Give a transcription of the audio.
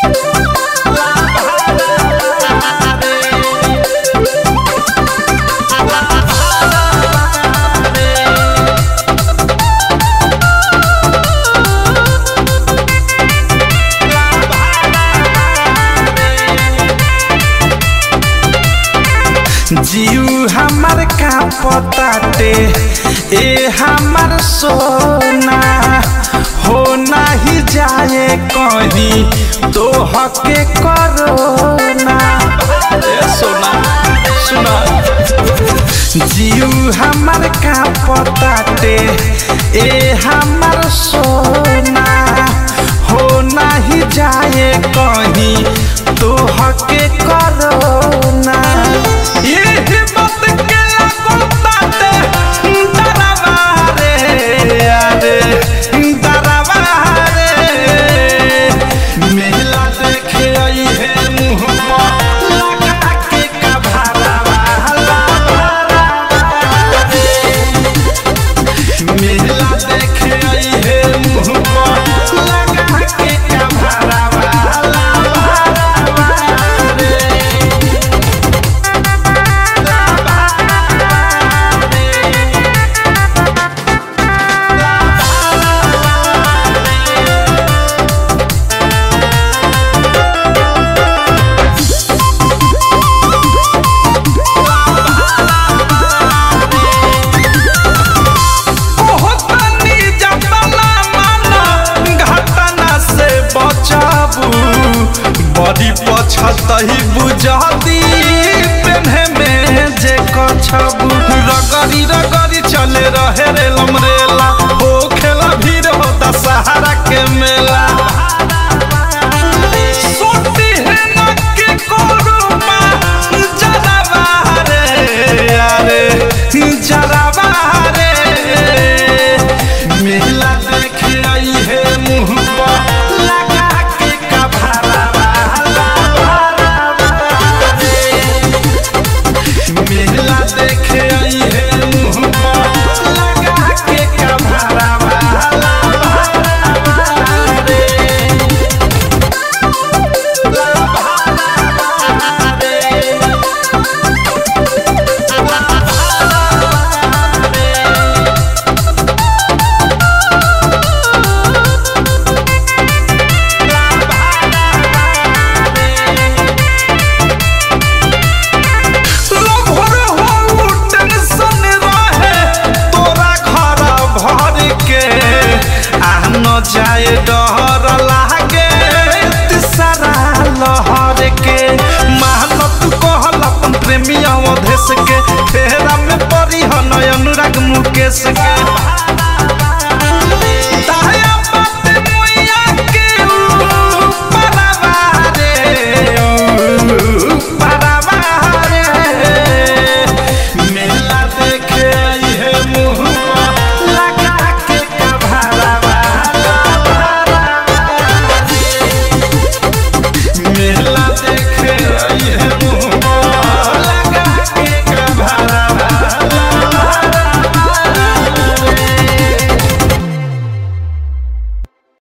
जीव हमर का पताटे ए हमर सोना हो नाही जाए कहीं तो हके करोना ए सोना सुना जीव हमर का पताटे ए हमर सोना हो नाही जाए कहीं तो हके करोना ये हिम्मत के लागल ताते डरावा रे अरे डरावा रे मेला देखे आई है मुँह पर लगा के कभारावा मेला देखे आई है मुँह पर लगा के कभारावा ओहतनी जतना माना घटना से बचाबू बड़ी पछतही बुझती पेन्हे में जे कछबू रगड़ी रगड़ी चले रहे रे लमरेला ओ खेला भीड़ होता सहारा के मेला सोती है नक्की कोरुमा जरावा रे अरे जरावा रे मेला देखे आई है मुँह पर लगा के कभारावा मेला देखे आई है मुँह पर लगा के कभारावा लभर हो टेंशन रहे तोरा घर भर के आ न जाए डर लागे तिसरा लहर के मेहनत कहल अपन प्रेमी अवधेश के फेरा में परी हन अनुराग मुकेश के